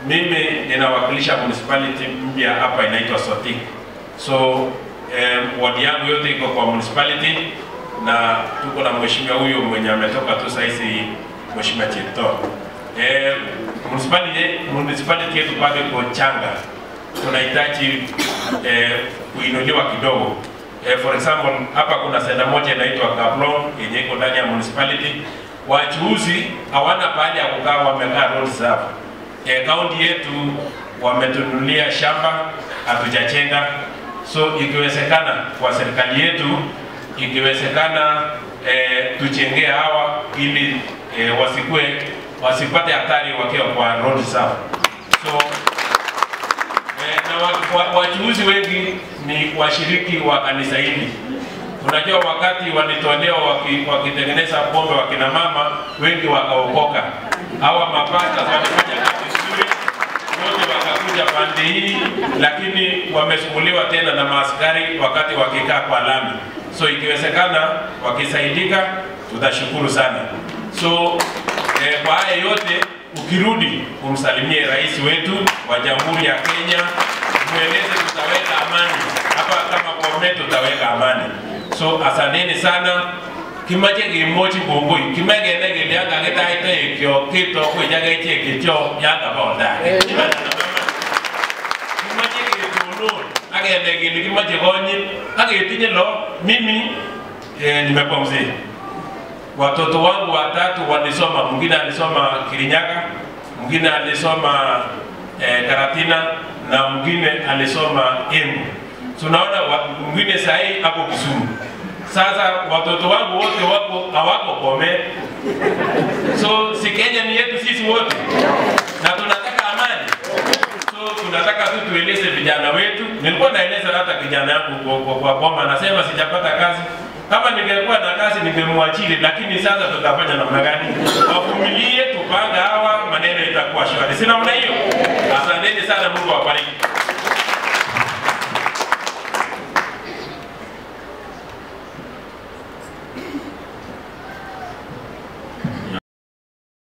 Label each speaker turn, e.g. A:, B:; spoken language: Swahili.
A: mimi ninawakilisha municipality mpya hapa inaitwa Sotik. So eh, wadi yangu yote iko kwa municipality na tuko na mheshimiwa huyo mwenye ametoka tu saizi, mheshimiwa Cheptoo. Eh, municipality municipality yetu bado iko changa, tunahitaji eh, kuinuliwa kidogo. Eh, for example hapa kuna senta moja inaitwa Kaplong yenye iko ndani ya municipality. Wachuuzi hawana pahali ya kukaa, wamekaa road reserve. Eh, kaunti yetu wametunulia shamba, hatujachenga. So ikiwezekana kwa serikali yetu, ikiwezekana eh, tuchengee hawa ili eh, wasikue wasipate hatari wakiwa kwa road reserve. So Eh, na wa- wa- wachuuzi wengi ni washiriki wa kanisa hili. Unajua, wakati walitolewa waki- wakitengeneza pombe wakina mama wengi wakaokoka. Hawa mapasta walifanya kazi nzuri, wote wakakuja pande hii, lakini wamesumbuliwa tena na maaskari wakati wakikaa kwa lami. So ikiwezekana wakisaidika, tutashukuru sana. So eh, kwa haya yote ukirudi umsalimie rais wetu wa Jamhuri ya Kenya, mweleze tutaweka amani hapa, kama Bomet tutaweka amani. So asanteni sana kimache kimochi kongoi kimegene gilianga gitaite ekyo kito kwijaga iche ekyo yanga bonda kimache ketonon agende gili kimache konyi agetinye lo mimi eh, nimekuwa mzee watoto wangu watatu walisoma, mwingine alisoma Kirinyaga, mwingine alisoma eh, Karatina na mwingine alisoma Embu. Tunaona wa- mwingine sahii hapo Kisumu. Sasa watoto wangu wote wako hawako Bomet, so si Kenya ni yetu sisi wote, na tunataka amani. So tunataka tu tueleze vijana wetu. Nilikuwa naeleza hata kijana yangu kwa, kwa, kwa boma, anasema sijapata kazi. Kama ningekuwa na kazi ningemwachili, lakini sasa tutafanya namna gani? Wavumilie, tupanga hawa, maneno itakuwa shwari. Si namna hiyo? Asanteni sana, Mungu awabariki.